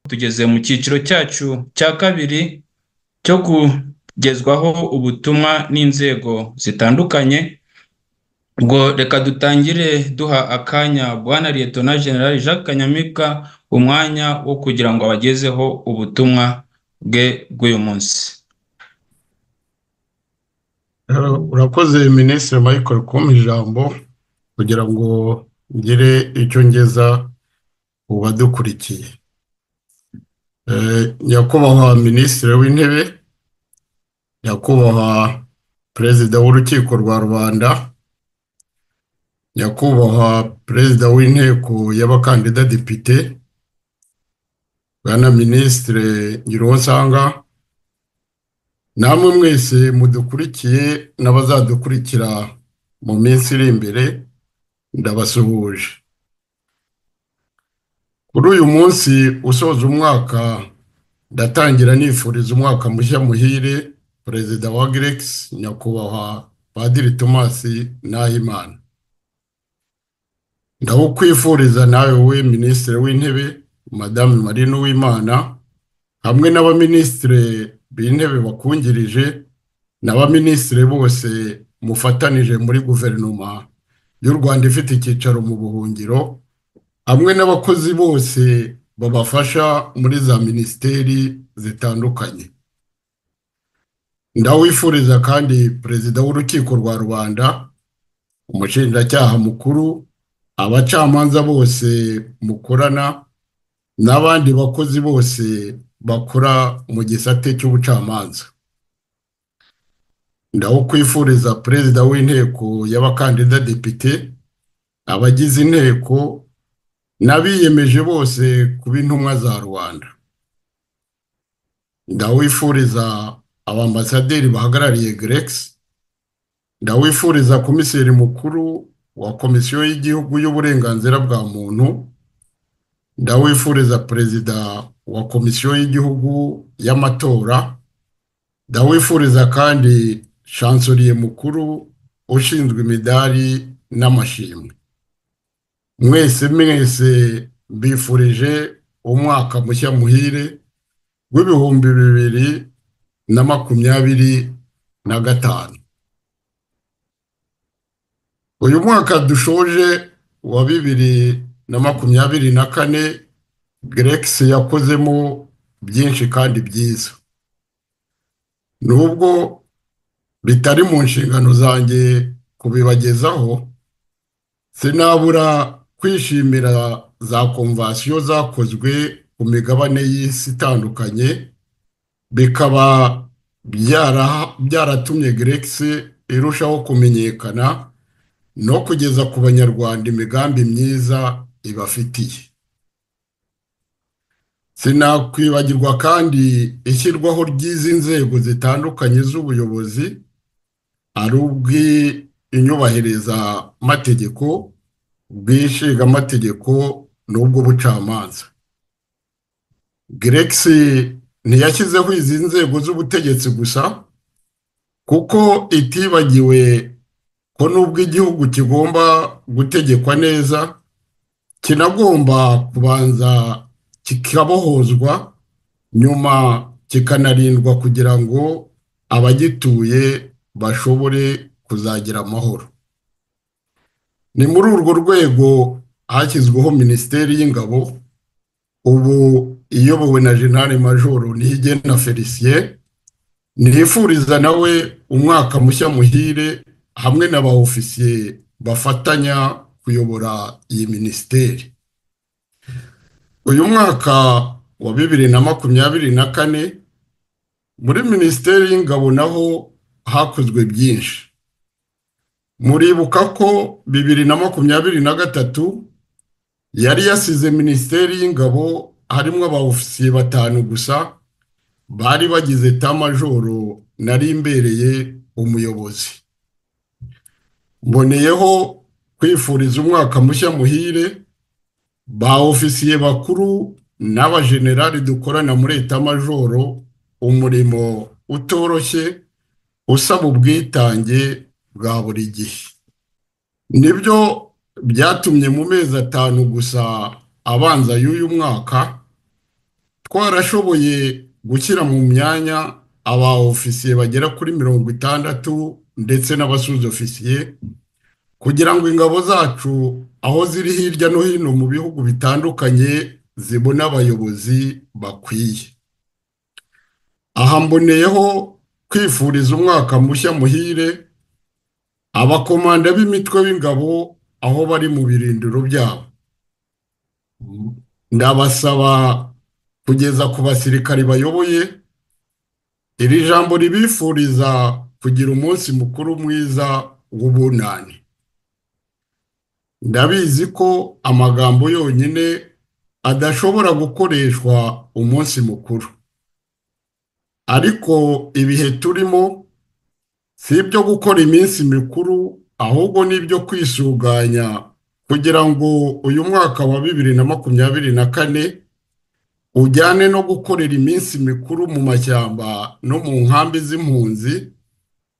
tugeze mu cyiciro cyacu cya kabiri cyo kugezwaho ubutumwa n'inzego zitandukanye, ubwo reka dutangire duha akanya Bwana Liyetona Jenerali Jacques Kanyamibwa umwanya wo kugira ngo abagezeho ubutumwa bwe bw'uyu munsi urakoze minisitiri Michael kumpa ijambo kugira ngo ngire icyo ngeza mu badukurikiye nyakubahwa minisitiri w'intebe nyakubahwa perezida w'urukiko rwa rubanda nyakubahwa perezida w'inteko y'abakandida depite bwana minisitiri Ngiruwonsanga namwe mwese mudukurikiye n'abazadukurikira mu minsi iri imbere ndabasuhuje kuri uyu munsi usoza umwaka ndatangira nifuriza umwaka mushya muhire perezida wa geregisi nyakubahwa padiri tomasi nahimana ndawukwifuriza nawe we minisitiri w'intebe madamu marine uwimana hamwe n'abaminisitiri b'intebe bakungirije n'abaminisitiri bose mufatanije muri guverinoma y'u rwanda ifite icyicaro mu buhungiro hamwe n'abakozi bose babafasha muri za minisiteri zitandukanye ndawifuriza kandi perezida w'urukiko rwa rubanda umushinjacyaha mukuru abacamanza bose mukorana n'abandi bakozi bose bakora mu gisate cy'ubucamanza ndakwifuriza perezida w'inteko y'abakandida depite abagize inteko n'abiyemeje bose kuba intumwa za rubanda ndawifuriza abambasaderi bahagarariye geregisi ndawifuriza komiseri mukuru wa komisiyo y'igihugu y'uburenganzira bwa muntu ndawifuriza perezida wa komisiyo y'igihugu y'amatora ndawifuriza kandi shansoriye mukuru ushinzwe imidari n'amashimwe mwese mwese mbifurije umwaka mushya muhire w'ibihumbi bibiri na makumyabiri na gatanu uyu mwaka dushoje wa bibiri na makumyabiri na kane geregisi yakozemo byinshi kandi byiza nubwo bitari mu nshingano zanjye kubibagezaho sinabura kwishimira za komvasiyo zakozwe ku migabane y'isi itandukanye bikaba byaratumye geregisi irushaho kumenyekana no kugeza ku banyarwanda imigambi myiza ibafitiye sinakwibagirwa kandi ishyirwaho ry'izi nzego zitandukanye z'ubuyobozi ari ubw'inyubahiriza amategeko amategeko n'ubw'ubucamanza geregisi ntiyashyizeho izi nzego z'ubutegetsi gusa kuko itibagiwe ko nubwo igihugu kigomba gutegekwa neza kinagomba kubanza kikabohozwa nyuma kikanarindwa kugira ngo abagituye bashobore kuzagira amahoro ni muri urwo rwego hashyizweho minisiteri y'ingabo ubu iyobowe na jenali majoro niyigena felicien ntifuriza nawe umwaka mushya muhire hamwe n'abaofisiye bafatanya kuyobora iyi minisiteri uyu mwaka wa bibiri na makumyabiri na kane muri minisiteri y'ingabo naho hakozwe byinshi muribuka ko bibiri na makumyabiri na gatatu yari yasize minisiteri y'ingabo harimo abaofisiye batanu gusa bari bagize tamajoro nari imbereye umuyobozi mboneyeho kwifuriza umwaka mushya muhire ba ofisiye bakuru n'abajenerali dukorana muri etamajoro umurimo utoroshye usaba ubwitange bwa buri gihe nibyo byatumye mu mezi atanu gusa abanza y'uyu mwaka twarashoboye gushyira mu myanya aba ofisiye bagera kuri mirongo itandatu ndetse n'abasuza ofisiye kugira ngo ingabo zacu aho ziri hirya no hino mu bihugu bitandukanye zibone abayobozi bakwiye aha mboneyeho kwifuriza umwaka mushya muhire abakomanda b'imitwe b'ingabo aho bari mu birindiro byabo ndabasaba kugeza ku basirikari bayoboye iri jambo ribifuriza kugira umunsi mukuru mwiza w'ubunani ndabizi ko amagambo yonyine adashobora gukoreshwa umunsi mukuru ariko ibihe turimo si ibyo gukora iminsi mikuru ahubwo ni ibyo kwisuganya kugira ngo uyu mwaka wa bibiri na makumyabiri na kane ujyane no gukorera iminsi mikuru mu mashyamba no mu nkambi z'impunzi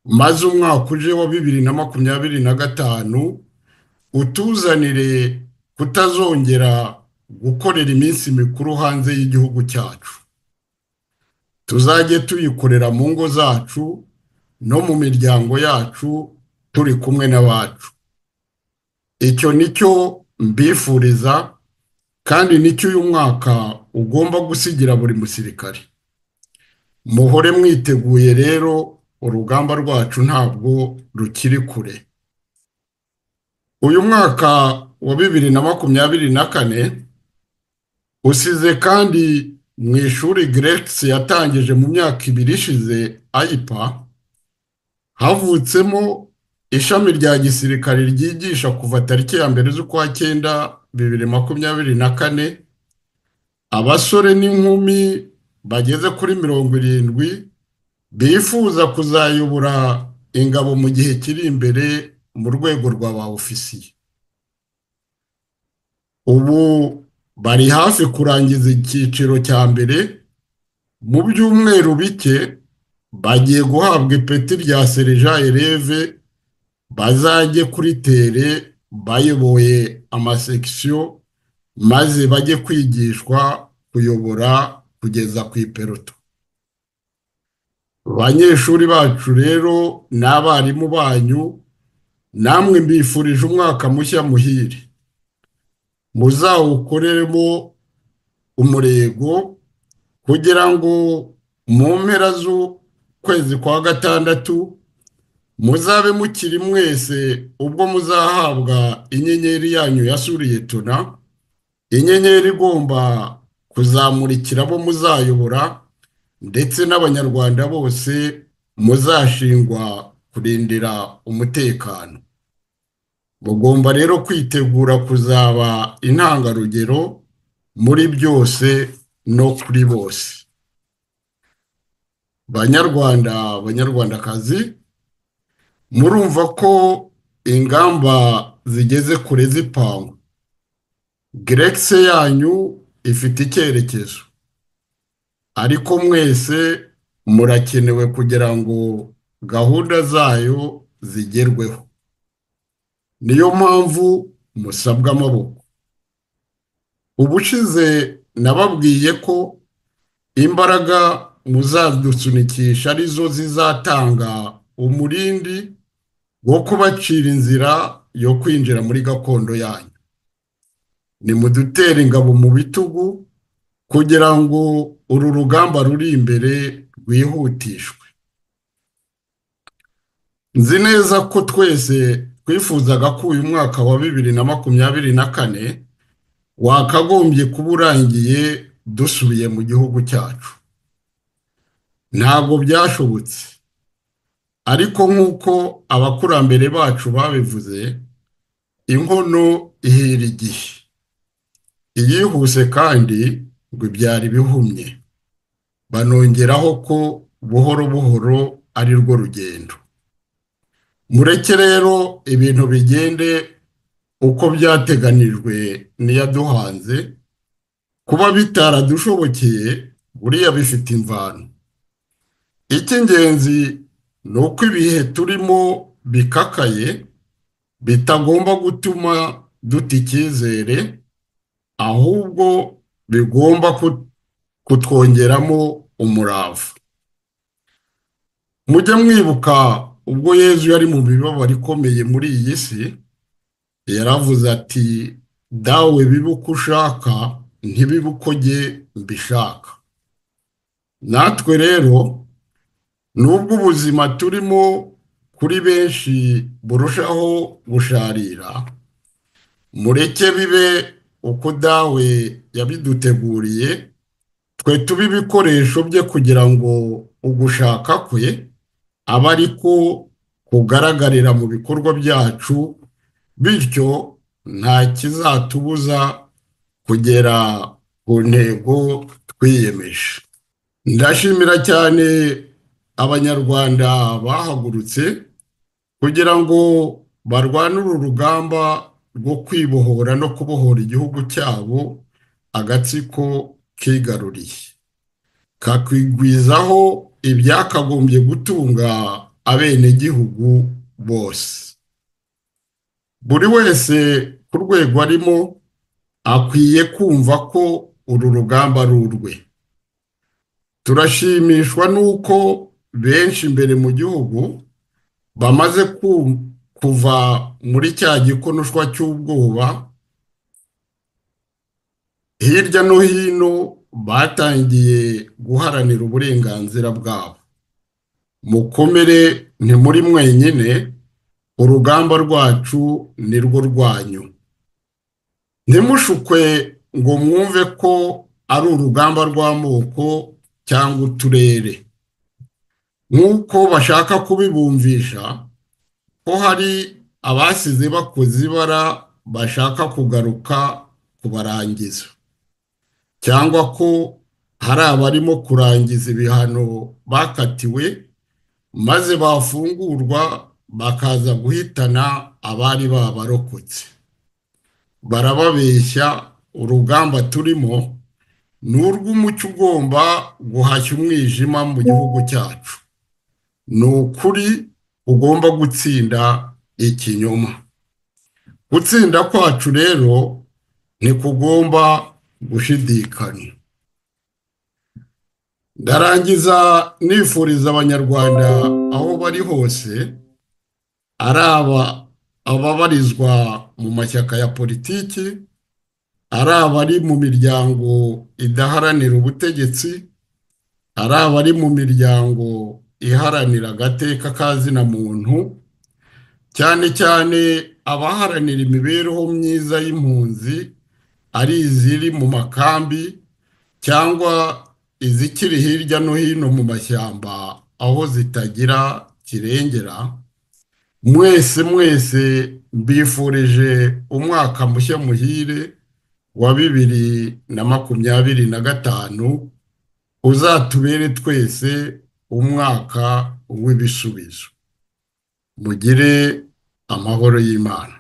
maze umwaka uje wa bibiri na makumyabiri na gatanu utuzanire kutazongera gukorera iminsi mikuru hanze y'igihugu cyacu tuzajye tuyikorera mu ngo zacu no mu miryango yacu turi kumwe n'abacu icyo ni cyo mbifuriza kandi nicyo uyu mwaka ugomba gusigira buri musirikare muhore mwiteguye rero urugamba rwacu ntabwo rukiri kure uyu mwaka wa bibiri na makumyabiri na kane usize kandi mu ishuri geregisi yatangije mu myaka ibiri ishize ayipa havutsemo ishami rya gisirikare ryigisha kuva tariki ya mbere z'ukwa cyenda bibiri makumyabiri na kane abasore n'inkumi bageze kuri mirongo irindwi bifuza kuzayobora ingabo mu gihe kiri imbere mu rwego rwa ba ofisiye ubu bari hafi kurangiza icyiciro cya mbere mu byumweru bike bagiye guhabwa ipeti rya sereja ereve bazajye kuri tere bayoboye amasekisiyo maze bajye kwigishwa kuyobora kugeza ku iperoto abanyeshuri bacu rero n'abarimu banyu namwe mbifurije umwaka mushya muhire muzawukoreremo umurego kugira ngo mu mpera z'ukwezi kwa gatandatu muzabe mukiri mwese ubwo muzahabwa inyenyeri yanyu yasuriye tuna inyenyeri igomba kuzamurikira abo muzayobora ndetse n'abanyarwanda bose muzashingwa kurindira umutekano mugomba rero kwitegura kuzaba intangarugero muri byose no kuri bose banyarwanda banyarwandakazi murumva ko ingamba zigeze kure z'ipangwa geregisi yanyu ifite icyerekezo ariko mwese murakenewe kugira ngo gahunda zayo zigerweho niyo mpamvu musabwa amaboko ubushize nababwiye ko imbaraga muzadusunikisha arizo zizatanga umurindi wo kubacira inzira yo kwinjira muri gakondo yanyu nimudutere ingabo mu bitugu kugira ngo uru rugamba ruri imbere rwihutishwe nzi neza ko twese twifuzaga ko uyu mwaka wa bibiri na makumyabiri na kane wakagombye kuba urangiye dusubiye mu gihugu cyacu ntabwo byashobotse ariko nk'uko abakurambere bacu babivuze inkono ihera igihe iyihuse kandi ngo ibyara ibihumye banongeraho ko buhoro buhoro ari rwo rugendo mureke rero ibintu bigende uko byateganijwe n'iyaduhanze kuba bitaradushobokeye buriya bifite imvano icy'ingenzi ni uko ibihe turimo bikakaye bitagomba gutuma duta icyizere ahubwo bigomba kutwongeramo umurava mujye mwibuka ubwo yezu yari mu mibabaro ikomeye muri iyi si yaravuze ati dawe bibe uko ushaka ntibibe uko jye mbishaka natwe rero nubwo ubuzima turimo kuri benshi burushaho gusharira mureke bibe uko dawe yabiduteguriye twe tuba ibikoresho bye kugira ngo ugushaka kwe abe ari ko kugaragarira mu bikorwa byacu bityo nta kizatubuza kugera ku ntego twiyemeje ndashimira cyane abanyarwanda bahagurutse kugira ngo barwane uru rugamba rwo kwibohora no kubohora igihugu cyabo agatsiko kigaruriye kakwigwizaho ibyakagombye gutunga abenegihugu bose buri wese ku rwego arimo akwiye kumva ko uru rugamba ari urwe turashimishwa n'uko benshi imbere mu gihugu bamaze kuva muri cya gikonoshwa cy'ubwoba hirya no hino batangiye guharanira uburenganzira bwabo mukomere ntimuri mwenyine urugamba rwacu ni rwo rwanyu ntimushukwe ngo mwumve ko ari urugamba rw'amoko cyangwa uturere nk'uko bashaka kubibumvisha ko hari abasize bakoze ibara bashaka kugaruka kubarangiza cyangwa ko hari abarimo kurangiza ibihano bakatiwe maze bafungurwa bakaza guhitana abari babarokotse barababeshya urugamba turimo ni urw'umucyo ugomba guhashya umwijima mu gihugu cyacu ni ukuri ugomba gutsinda ikinyoma gutsinda kwacu rero ntikugomba gushidikanya ndarangiza nifuriza abanyarwanda aho bari hose ari aba ababarizwa mu mashyaka ya politiki ari abari mu miryango idaharanira ubutegetsi ari abari mu miryango iharanira agateka kazina muntu cyane cyane abaharanira imibereho myiza y'impunzi ari iziri mu makambi cyangwa izikiri hirya no hino mu mashyamba aho zitagira kirengera mwese mwese mbifurije umwaka mushya muhire wa bibiri na makumyabiri na gatanu uzatubere twese umwaka w'ibisubizo mugire amahoro y'imana